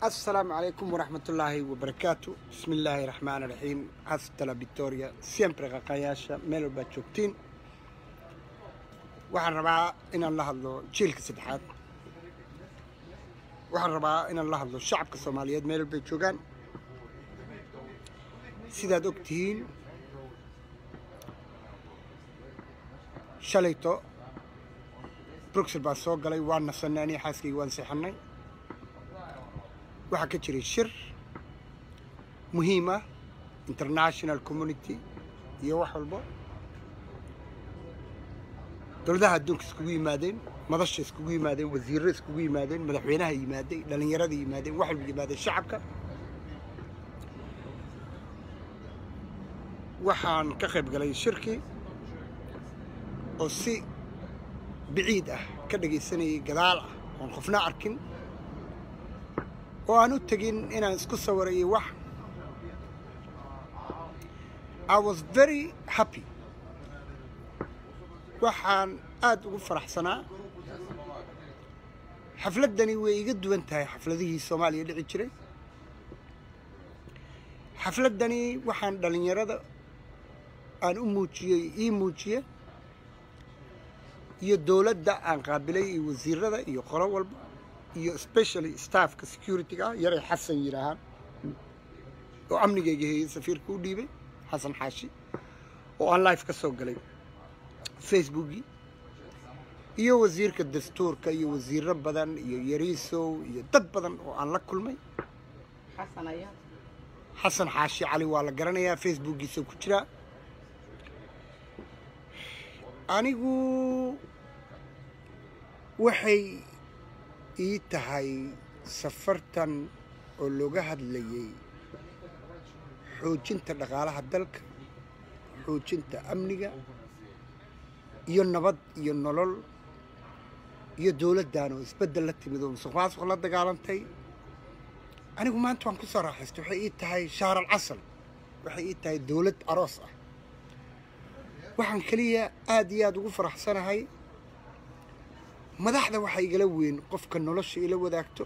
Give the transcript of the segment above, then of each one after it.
السلام عليكم ورحمة الله وبركاته بسم الله الرحمن الرحيم أستلا فيكتوريا سيمبري غاقاياشا ميلو باتشوكتين waxaan rabaa inaan la hadlo jiilka saddexaad waxaan rabaa inaan la hadlo shacabka soomaaliyeed meel bay joogaan sidaad og tihiin shalayto bruxel baa soo galay waan nasanay aniga xaaskayga waan seexanay waxaa ka jiray shir muhiim ah international community iyo wax walbo dowladaha adduunka iskugu yimaadeen madasha iskugu yimaadeen wasiirro iskugu yimaadeen madaxweynaha yimaadey dhallinyarada yimaadeen wax walba yimaadeen shacabka waxaan ka qayb galay shirkii oo si biciid ah ka dhagaysanayay gadaal ah oon qofna arkin oo aan u tegin inaan isku sawirayo wax I was very happy waxaan aada ugu faraxsanaa xafladdani way iga duwan tahay xafladihii soomaaliya dhici jiray xafladdani waxaan dhallinyarada aan u muujiyey ii muujiye iyo dowladda aan qaabilay iyo wasiirada iyo qolo walba iyo specially staffka security-ga ah yaray xasan yidhaahaan oo amnigayga heeyey safiirka u dhiibay xasan xaashi oo aan life ka soo galay facebookii iyo wasiirka dastuurka iyo wasiiro badan iyo yariisow iyo dad badan oo aan la kulmay xasan xaashi cali waa la garanayaa facebookiisa ku jiraa anigu waxay ii tahay safartan oo looga hadlayay xoojinta dhaqaalaha dalka xoojinta amniga iyo nabad iyo nolol iyo dowladdan oo isbeddel la timid oo musuq maasuq la dagaalantay anigu maanta waan ku soo raaxaystay waxay ii tahay shahral casal waxay ii tahay dowlad aroos ah waxaan keliya aada iyo aada ugu faraxsanahay madaxda waxaa igala weyn qofka nolosha ila wadaagto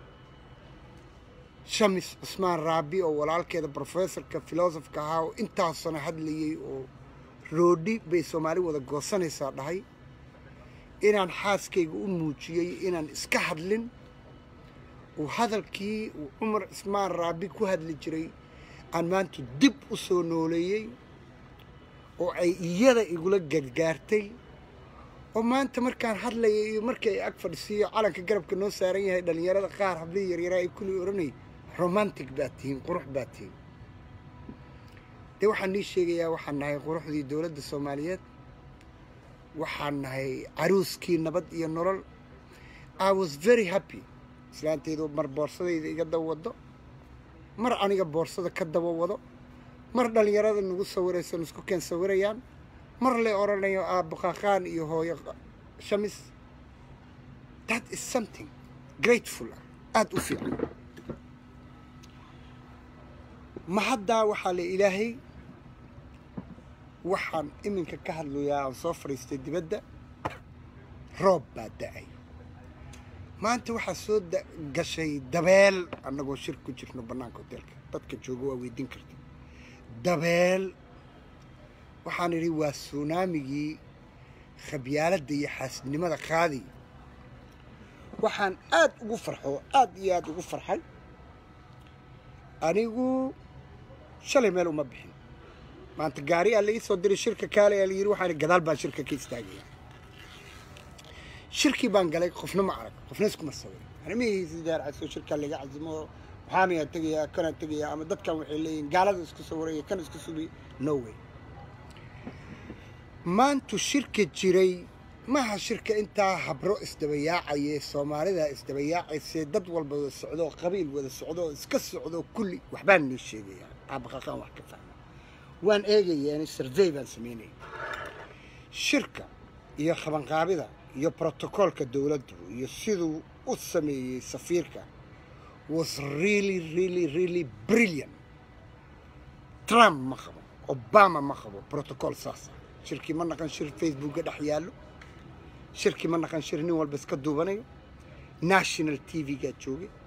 shamis cusmaan raabi oo walaalkeeda brofessorka filosofka ahaa oo intaasona hadlayay oo roodhi bay soomaali wada goosanaysaa dhahay inaan xaaskayga u muujiyey inaan iska hadlin uu hadalkii uu cumar cismaan raabi ku hadli jiray aan maanta dib u soo nooleeyey oo ay iyada igula gargaartay oo maanta markaan hadlayay iyo markii ay ag fadhisiiyo calanka garabka noo saaran yahay dhallinyarada qaar hablihii yaryaraa ay kulli odhanay romantic baad tihiin qurux baad tihiin dee waxaan nii sheegayaa waxaan nahay quruxdii dowladda soomaaliyeed waxaan nahay caruuskii nabad iyo nolol i was very happy islaantaydu mar boorsadayda iga daba wado mar aniga boorsada ka daba wado mar dhallinyarada nagu sawirayso isku keen sawirayaan mar le odhanayo aabbo qaqaan iyo hooyo shamis that is something grateful ah aada u fiican ma haddaa waxaa le ilaahay waxaan iminka ka hadlayaa aan soo fadhiistay dibadda roob baa da-ay maanta waxaa soo gashay dabeel annagoo shir ku jirno bannaanka hoteelka dadka jooga waa weydiin karta dabeel waxaan idhi waa suunaamigii khabyaaladda iyo xaasidnimada qaadi waxaan aada ugu farxo aada iyo aada ugu farxay anigu shalay meel uma bixin maanta gaari aa la ii soo diray shirka kaale aa la yidhi waxaan gadaal baan shirka ka istaagaya shirkii baan galay qofna ma arag qofna iskuma sawir arimihiisi daarcasoo shirkaa laga casimo waxaanayaa tegayaa kanaa tegayaa ama dadkan waxay leeyihin gaalada isku sawiraya kan isku subi no way maantu shirka jiray maha shirka intaa habro isdabayaacaye soomaalida isdabayaacaysee dad walba wada socdo qabiil wada socdo iska socdo kulli waxbaan nii sheegayaa aabaqaqaan wax ka fahma waan eegaya survey baan sameynaya shirka iyo qabanqaabida iyo brotocoolka dowladdu iyo siduu u sameeyey safiirka was really really really brilliant trump ma qabo obama ma qabo protocol saasa shirkii ma naqan shir facebookga dhex yaallo shirkii ma naqan shir nin walba iska duubanayo national t v-gaa joogay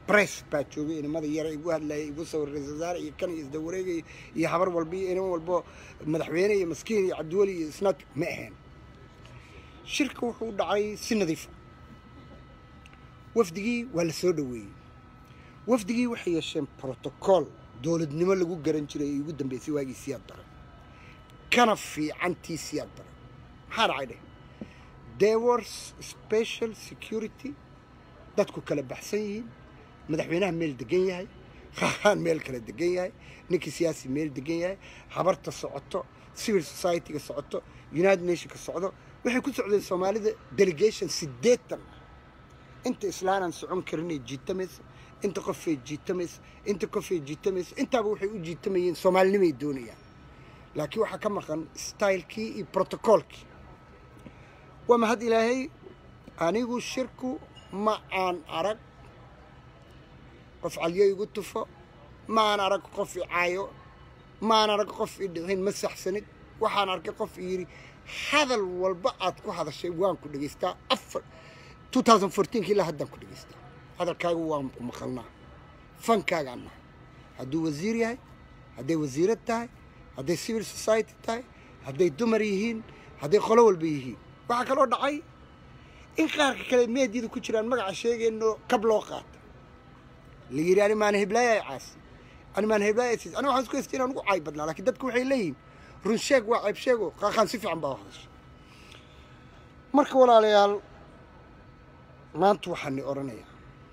bress baa joogay inamada yara igu hadlayay igu sawir ra-isul wasaare iyo kan iyo isda wareegaya iyo habar walba iyo inan walbo madaxweyne iyo maskiin iyo cabdiweli iyo isnaad ma ahayn shirka wuxuu dhacay si nadiifa wafdigii waa la soo dhoweeyey wafdigii waxay yeesheen brotocool dowladnimo lagu garan jiray ee ugu dambeysay waagii siyaad bare kana fiicantii siyaad bare maxaa dhacay dheh there was special security dadku kala baxsan yihiin madaxweynaha meel degan yahay qaaqaan meel kala degan yahay ninkii siyaasi meel degan yahay habarta socoto civil society-ga socoto united nationka socdo waxay ku socdeen soomaalida delegation siddeetan inta islaanaan socon karinay jiitamaysa inta qofay jiitamaysa inta qofay jiitamaysa intaaba waxay u jiitamayeen soomaalinimay doonayaan laakiin waxaa ka maqan stylekii iyo protocolkii waa mahad ilaahay anigu shirku ma aan arag qof calyo igu tufo ma aan arag qof i caayo ma aan arag qof i dhicin ma saxsanid waxaan arkay qof i yidhi hadal walba aad ku hadashay waan ku dhegaystaa afar 2014 ilaa haddaan ku dhegaystaa hadalkaagu waan ku maqalnaa fankaagaan nahay hadduu wasiir yahay hadday wasiirad tahay hadday civil society tahay hadday dumar yihiin hadday qolo walba yihiin waxaa kaloo dhacay in qaarka kale meedyada ku jiraan magaca sheegayno kab loo qaata la yidhi ani maana heblaaya caasi ani maana heblaaya siis ani waxaan isku haystay inaan ugu caay badnaa laakiin dadku waxay leeyihin run sheeg waa ceeb sheego qaaqaan si fiican baa u hadashay marka walaalayaal maanta waxaan ni odhanayaa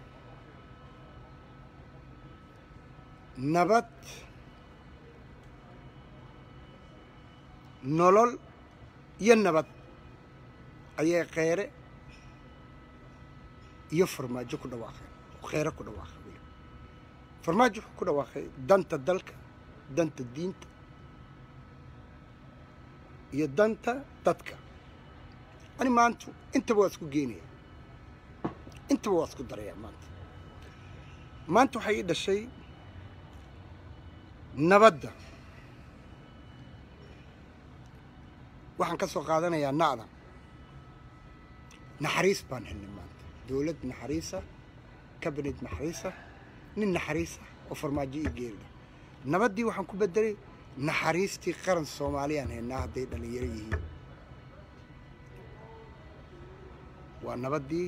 nabad nolol iyo nabad ayay kheyre iyo farmaajo ku dhawaaqeen kheyre ku dhawaaqay weli farmaajo wuxuu ku dhawaaqay danta dalka danta diinta iyo danta dadka ani maanta intaba waa isku geenaya intaba waa isku darayaa maanta maanta waxay ii dhashay nabadda waxaan ka soo qaadanayaa na'da naxariis baan helnay maanta dowlad naxariisa cabinet naxariisa nin naxariisa oo farmaajo ii geerida nabaddii waxaan ku bedelay naxariistii qaran soomaaliyaan haynaa hadday dhallinyaro yihiin waa nabaddii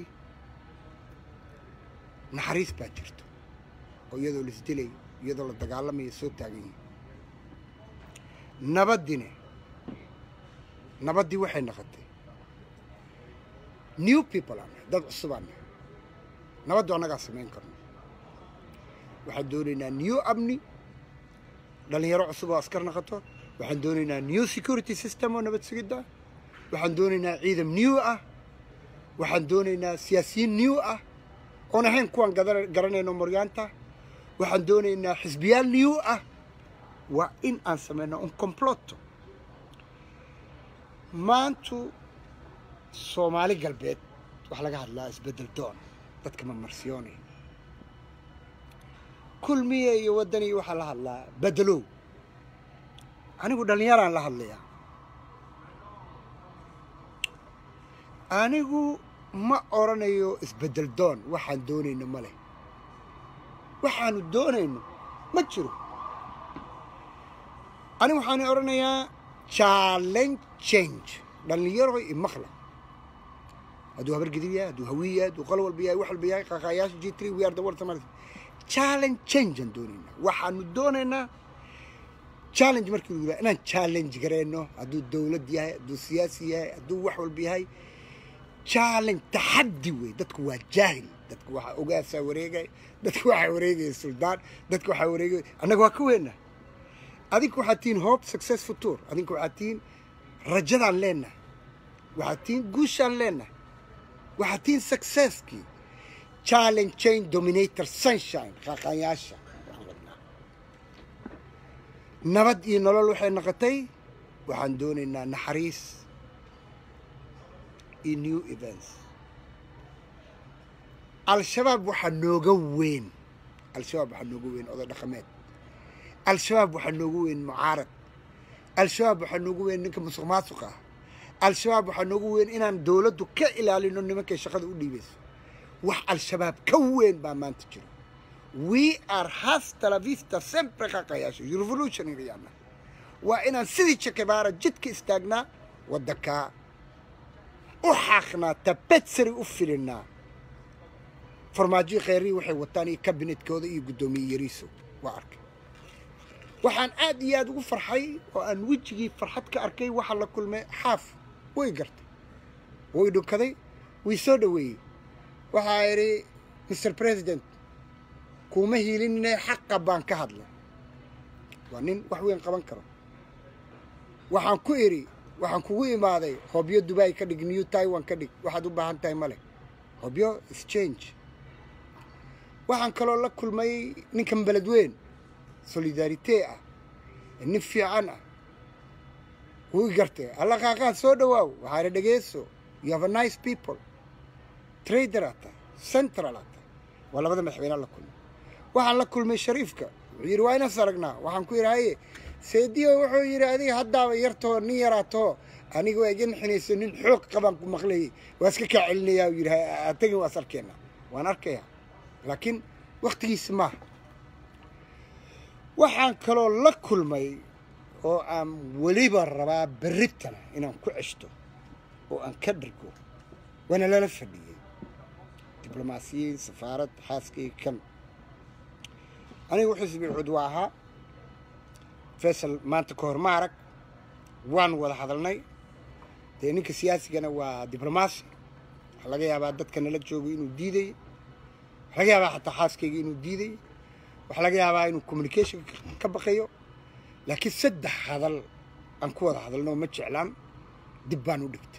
naxariis baa jirto oo iyadoo la isdilay iyadoo la dagaalamaya soo taagan yihin nabaddine nabaddii waxay noqotay new people aan nahay dad cusubaan nahay nabaddu annagaa samayn karno waxaan doonaynaa new amni dhallinyaro cusub oo askar noqoto waxaan doonaynaa new security system oo nabad sugidda waxaan doonaynaa ciidam new ah waxaan doonaynaa siyaasiyiin new ah oon ahayn kuwaan garanayno moryaanta waxaan doonaynaa xisbiyaal new ah waa in aan samayno un comploto maantu soomaali galbeed waxaa laga hadlaa isbeddel doon dadka mamarsiyoone kulmiye iyo waddani waxaa la hadlaa beddelow anigu dhallinyaraan la hadlayaa anigu ma odhanayo isbeddel doon waxaan doonayno ma leh waxaanu doonayno ma jiro anigu waxaan odhanayaa challenge change dhallinyaro iyo maqla hadduu habar gidib yahay hadduu hawiy yahay hadduu qol walba yahay wax walba yahay qaaqaayaasha g three we are the world Somali challenge change aan doonaynaa waxaanu doonaynaa challenge markii lagu yidhaha inaan challenge gareyno hadduu dowlad yahay hadduu siyaasi yahay hadduu wax walba yahay challenge taxaddi wey dadku waa jaahil dadku waxaa ogaasaa wareegaya dadku waxaa wareegaya suldaan dadku waxaa wareegaya annaga waa ka weynaa adinku waxaad tihiin hope success future adinku waxaad tihiin rajadaan leenahay waxaad tihiin guushaan leenahay waxaad tihiin successkii challenge change dominator sunshine qaaqaanyaasha nabad iyo nolol waxay noqotay waxaan doonaynaa naxariis iyo new events al-shabaab waxaa nooga weyn al-shabaab waxaa nooga weyn oday dhaqameed al-shabaab waxaa nooga weyn mucaarad al-shabaab waxaa nooga weyn ninka musuq maasuq ah al-shabaab waxaa nooga weyn inaan dowladdu ka ilaalino nimankay shaqada u dhiibayso wax al-shabaab ka weyn baa maanta jiro we are hasta la vista sempre qaqayaasho revolutionaryana waa inaan sidii jakebaara jidka istaagnaa waddankaa u xaaqnaa tabetsari u filinaa farmaajo kheyrii waxay wataan iyo kabinetkooda iyo guddoomiye yariiso waa arkay waxaan aad iyo aad ugu farxay oo aan wejigii farxad ka arkay waxaa la kulmay xaaf way gartay way dhunkaday way soo dhoweeyey waxaa idhi mr president kuuma hiilinine xaqa baan ka hadlay waa nin wax weyn qaban karo waxaan ku idhi waxaan kugu imaaday hobyo dubai ka dhig new taiwan ka dhig waxaad u baahan tahay male hobyo exchange waxaan kaloo la kulmay ninkan beledweyn solidarite ah nin fiican ah wuu gartay alla qaaqaad soo dhawaaw waxaa idhi dhegeyso you have a nice people trader ata central ata waa labada madaxweynea la kulmay waxaan la kulmay shariifka wuxuu yidhi waa inas aragnaa waxaan ku yidhi haye seediyo wuxuu yidhi adiga haddaaba yartoo nin yaraatoo aniga waa iga nixinayso nin xoog qabaan ku maqlayay waa iska kaa celinayaa uu yidhi atagin waas arkeenna waan arkayaa laakiin waktigiisi maaha waxaan kaloo la kulmay oo aan weliba rabaa berritana inaan ku ceshto oo aan ka dhargo waana lala fadhiyey diblomaasiyiin safaarad xaaskii kan anigu xisbi cud waa ahaa faysal maanta ka hor ma arag waan wada hadalnay dee ninka siyaasigana waa diblomaasi waxaa laga yaabaa dadka nala joogo inuu diiday waxaa laga yaabaa xataa xaaskayga inuu diiday waxaa laga yaabaa inuu communication ka baqayo laakiin saddex hadal aan ku wada hadalno ma jeclaan dib baan u dhigtay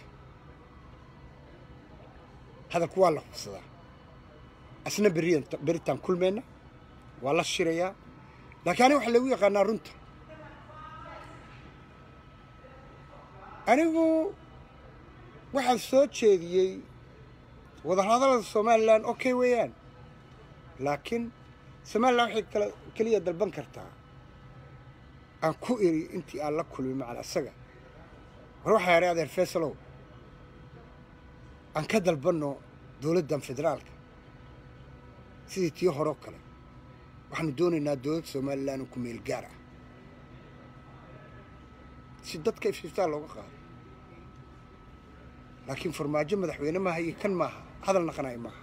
hadalku waa la hubsadaa asna beriyan beritaan kulmeenna waa la shirayaa laakiin aniga waxaa lagu yaqaanaa runta anigu waxaan soo jeediyey wadahadalada somalilan okay weeyaan laakiin somalilan waxay kala keliya dalban kartaa aan ku iri intii aan la kulmin macal asaga war waxaa yadhay adeer faysalow aan ka dalbanno dowladdan federaalka sidii tii horeo kale waxaanu doonaynaa dowlad somalilan oo ku meel gaar ah si dadka iftiftaa looga qaado laakiin farmaajo madaxweyne maaha iyo kan maaha hadal naqanayo maaha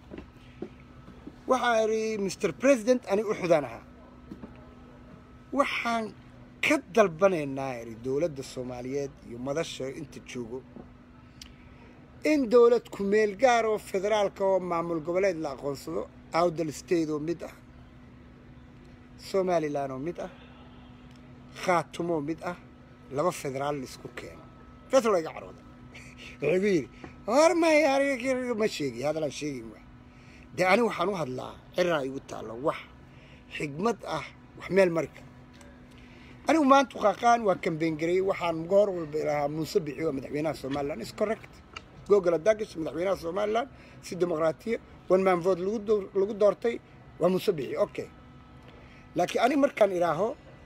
waxaa idhi mr president ani u xudaan ahaa waxaan ka dalbanaynaa idhi dowladda soomaaliyeed iyo madasha inta joogo in dowlad ku meel gaar oo federaalka oo maamul goboleed la aqoonsado awdal state oo mid ah somalilan oo mid ah khaatumo oo mid ah laba federaal laisku keeno fesal iga carooda wuxuu igu yidhi war maya aniga ma sheegi hadalaan sheegin wa dee ani waxaan u hadlaa ciraa igu taallo wax xigmad ah wax meel mari kara anigu maanta qaaqaan waa kambeyngareeyey waxaan goor walba ilahaa muuse bixi waa madaxweynaha somalilan is correct google dagish madaxweynaha somalilan si dimuqraatiya one man vote lagu doortay waa muuse bixi okay laakiin ani markaan idhaaho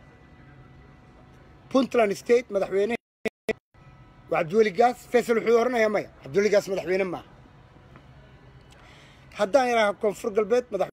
puntland state madaxweyne waa cabdiweli gaas faysal wuxuu oranayaa maya cabdiweli gaas madaxweyne maaha haddaan idhaaho koonfur galbeed madax